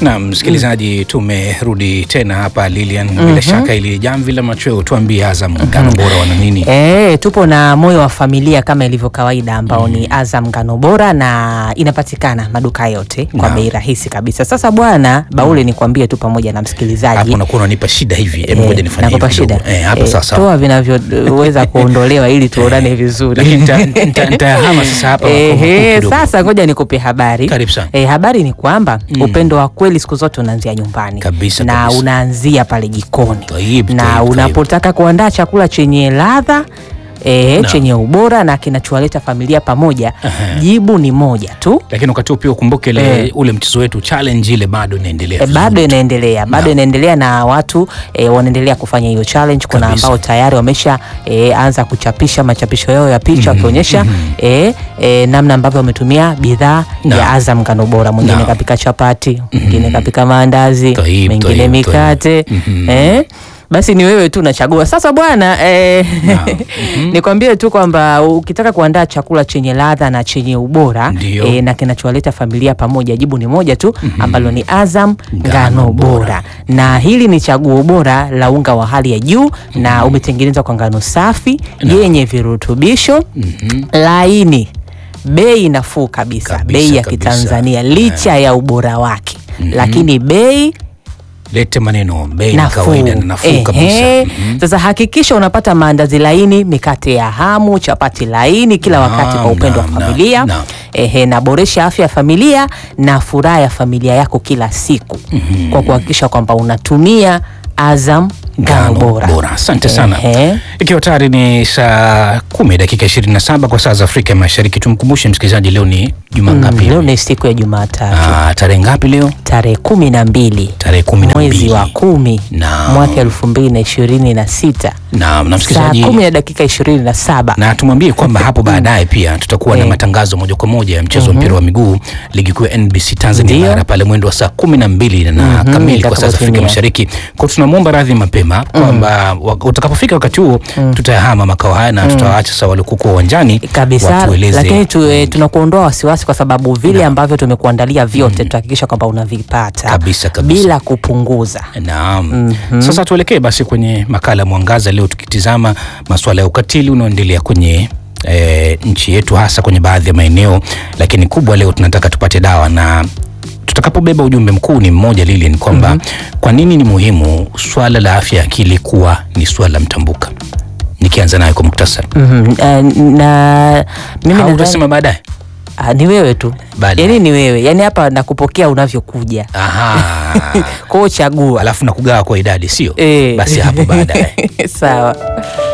Na msikilizaji, tumerudi tena hapa Lilian. Bila shaka ili jamvi la machweo, tuambie Azam ngano bora wana nini? E, tupo na moyo wa familia kama ilivyo kawaida ambao ni Azam ngano bora na inapatikana maduka yote kwa Naam. bei rahisi kabisa. Sasa bwana Baule, nikwambie tu pamoja na msikilizaji Hapo unakuwa unanipa shida hivi. Hebu Eh, ngoja nifanye nakupa hivi kidogo. shida Eh, hapo Eh, sasa. toa vinavyoweza kuondolewa ili tuonane vizuri. Lakini nita- nita- nitayahama sasa hapa kwa- Ehe, kidogo. sasa ngoja nikupe habari. Karibu sana. Eh, habari ni kwamba upendo wa kweli siku zote unaanzia nyumbani Kabisa, na kabisa. unaanzia pale jikoni Taib, na taib, taib. unapotaka kuandaa chakula chenye ladha E, Naam. chenye ubora na kinachowaleta familia pamoja, Aha. jibu ni moja tu. Lakini wakati huo pia ukumbuke ile Eh. ule mchezo wetu challenge ile bado inaendelea. E, bado vizuri. inaendelea bado Naam. inaendelea na watu e, wanaendelea kufanya hiyo challenge. Kuna Kabisa. ambao tayari wamesha e, anza kuchapisha machapisho yao ya picha wakionyesha e, e, namna ambavyo wametumia bidhaa Naam. ya Azam ngano bora. Mwingine Naam. kapika chapati, mwingine kapika maandazi, Taib, mwingine taib, mikate taib. Mhm. eh? Basi ni wewe tu unachagua sasa bwana eh, nikwambie tu kwamba ukitaka kuandaa chakula chenye ladha na chenye ubora Ndio. eh, na kinachowaleta familia pamoja, jibu ni moja tu ambalo ni Azam Ngano ngano bora. bora, na hili ni chaguo bora la unga wa hali ya juu na umetengenezwa kwa ngano safi yenye virutubisho laini, bei nafuu kabisa, Kabisa, bei ya kabisa. Kitanzania licha ya ubora wake, lakini bei Lete maneno bei ni nafuu. kawaida na nafuu Ehe. kabisa. Mhm. Sasa hakikisha unapata maandazi laini, mikate ya hamu, chapati laini kila Naam, wakati kwa upendo wa naam, familia naam, naam. Ehe, na boresha afya ya familia na furaha ya familia yako kila siku kwa kuhakikisha kwamba unatumia Azam ngano Ngano bora. Asante sana. Ehe. Ikiwa tayari ni saa kumi dakika 27 kwa saa za Afrika ya Mashariki, tumkumbushe msikilizaji, leo ni juma Mm, ngapi? leo ni siku ya Jumatatu Ah, tarehe ngapi leo? tarehe kumi na mbili Tarehe kumi na mwezi mbili. wa kumi Naam. mwaka elfu mbili na ishirini na sita Naam, na saa msikilizaji kumi na dakika ishirini na saba na tumwambie kwamba hapo baadaye pia tutakuwa na Eh. matangazo moja kwa moja ya mchezo wa mpira wa miguu ligi kuu ya NBC Tanzania Ndio. bara pale mwendo wa saa kumi na mbili na kamili kwa saa za Afrika itakapotimia. Mashariki. Kwa tunamwomba radhi mapema kwamba wa- utakapofika wakati huo tutayahama makao haya na tutawaacha sawa waliokuwa uwanjani kabisa watueleze lakini tu, eh, tunakuondoa wasiwasi kwa sababu vile ambavyo tumekuandalia vyote tutahakikisha kwamba unavipata Kabisa, kabisa. bila kupunguza. Naam. Sasa tuelekee basi kwenye makala ya Mwangaza leo tukitizama masuala ya ukatili unaoendelea kwenye e, nchi yetu hasa kwenye baadhi ya maeneo, lakini kubwa leo tunataka tupate dawa na tutakapobeba ujumbe mkuu ni mmoja lili ni kwamba kwa nini ni muhimu swala la afya ya akili kuwa ni swala mtambuka. Nikianza nayo kwa muktasari, Mhm, eh, na mimi au nadhani utasema baadaye? ah, ni wewe tu Baadaye. yani, ni wewe yani, hapa nakupokea unavyokuja, Aha. kwa hiyo chagua. Alafu na kugawa kwa idadi, sio? Eh. Basi hapo baadaye. Sawa.